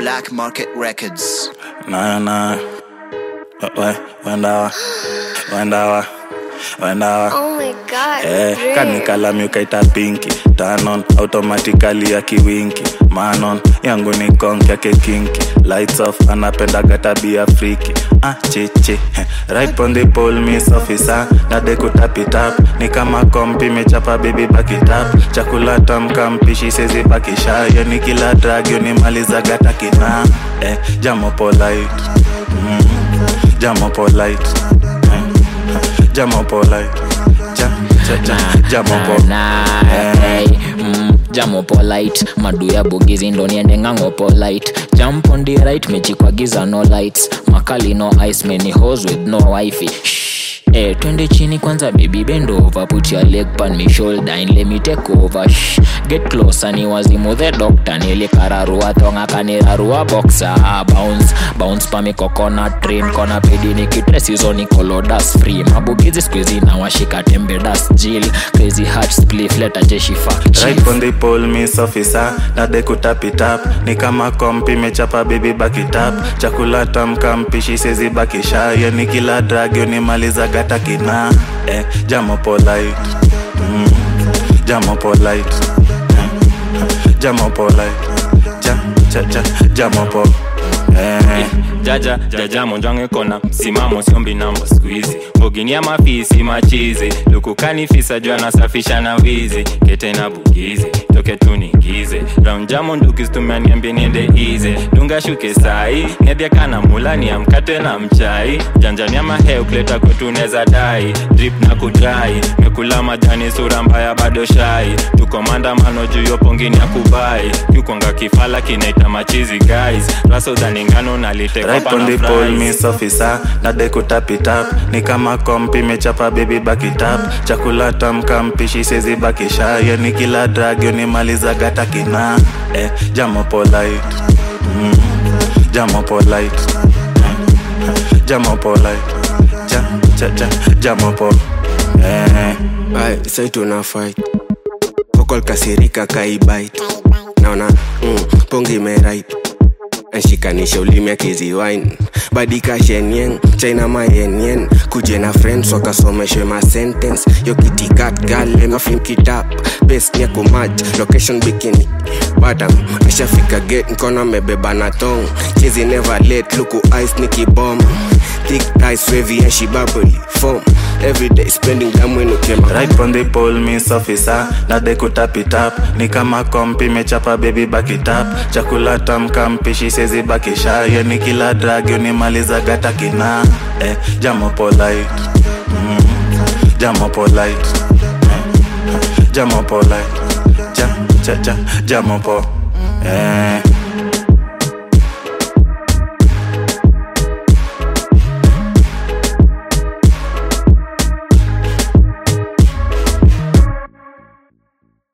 Black Market Records. Nah, nah. We, wendawa, wendawa, wendawa. Oh my god. Eh, Dre. kanikalami ukaita pinki tanon automatically ya kiwinki manon yangu ni konki yake kinki lights off anapendaga tabia friki ah, chichi eh, right on the pole miss officer nade kutapitap ni kama kompi mechapa bibi bakitap chakula tamka mpishi sezi bakisha yo ni kila dragyo ni malizaga takina eh, jamo polite mm, jamo polite eh, jamo polite ja, ja, ja, jamo po Na, hey, mm, jamo polite madu ya bugizi ndo niende ng'ang'o polite jump on the right mechi kwa giza no lights makali no ice many hose with no wifi Shh. Eh, twende chini kwanza baby bend over put your leg pan me shoulder and let me take over Shh. get closer ni wazimu the doctor nilikararua thonga kanirarua boxer bounce bounce pa mi coconut train kona pedi nikitresizo nikolodas free mabugizi skuizi na washika tembe das jil crazy heart spliff leta jeshi fuck chief. right on the pole miss officer nade kutapitap ni kama kompi mechapa bibi bakitap chakula tamka mpishi sezi bakisha yo ni kila dragyo ni malizaga takina eh, jamo polite mm, jamo polite eh, jamo polite ja, ja, ja, jamo po eh, jaja jaja monjwange kona msimamo siombi namba skuizi mbogini ya mafisi machizi lukukani fisa juu anasafisha na wizi kete na bugizi toke tuningize raunjamo ndukistumia niambie niende ize dunga shuke sai nediakana mulani ya mkate na mchai janjani ya maheu kuleta kwetu neza dai drip na kudrai mekula majani sura mbaya bado shai tuko maandamano juu yo pongini ya kubai kiukonga kifala kinaita machizi guys rasodhaningano right on the pole miss officer nade kutapitap ni kama kompi mechapa bibi bakitap chakula tamka mpishi sezi bakisha yo ni kila dragyo ni malizaga takina eh, jamo polite mm, jamo polite eh, jamo polite ja, ja, ja, jamo po eh, Ay, sai tuna fight Kokol kasirika kaibite Naona mm, pongi merait nshikanisha ulimi akiziwine badika shenyeng china mayenyen kuje na friends wakasomeshwe ma sentence yo kitikat galemafimkitap bes nyakumaj location bikini badam ashafika gate mkono amebeba na tong chizi never late luku ice nikibom thick ice wavy and she bubbly form everyday spending damu inukema right on the pole miss officer nade kutapitap ni kama kompi mechapa baby bakitap chakula tamka mpishi sezi bakisha yo ni kila dragyo ni malizaga takina eh, jamo polite mm, jamo polite eh, jamo polite ja, ja, ja, jamo po eh,